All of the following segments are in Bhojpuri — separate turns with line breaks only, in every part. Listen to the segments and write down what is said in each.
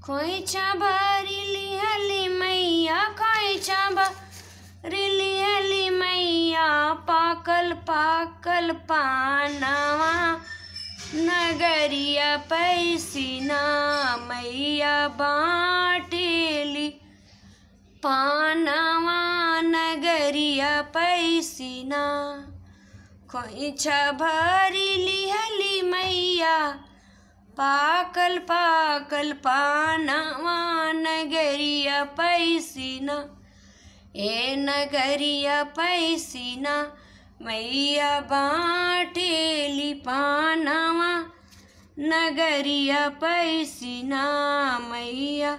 खोइचा भरी लिहली मैया खोइचा भरी लिहली मैया पाकल पाकल पानवा नगरिया पैसिना मैया बाटेली पानवा नगरिया पैसिना खोइछा भरी लिहली मैया पाकल पाकल पानवा नगरिया पैसिना ए नगरिया पैसिना मैया बाटेली पानवा नगरिया पैसिना मैया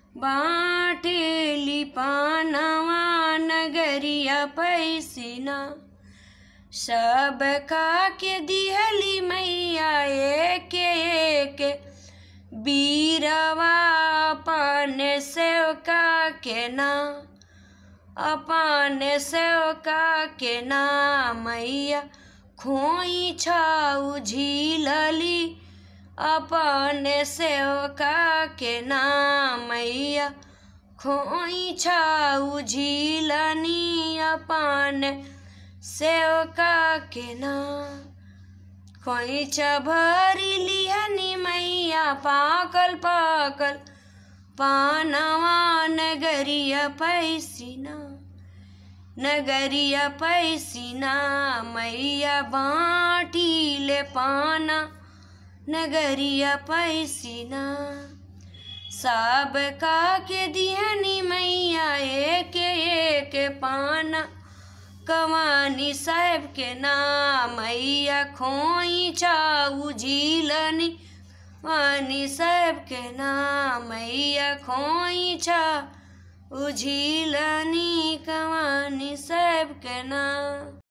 बाटेली पानवा नगरिया पैसिना सब का के दिहली मैया एक एक बीरवा अपन सेवका के ना अपन सेवका के ना मैया खोई छाऊ झीलली अपन सेवका के ना मैया खोई छाऊ झीलनी अपन सेवका के ना खोइचा भरी लिहनी मैया पाकल पाकल पानवा नगरिया पैसिना नगरिया पैसिना मैया बाटीले पाना नगरिया पैसिना सब का के दिहनी मैया एक एक पाना कवानी साहेब के नाम मैया खोई चाऊ झीलनी वानी साहेब के नाम मैया खोई छा उझीलनी कवानी साहेब के नाम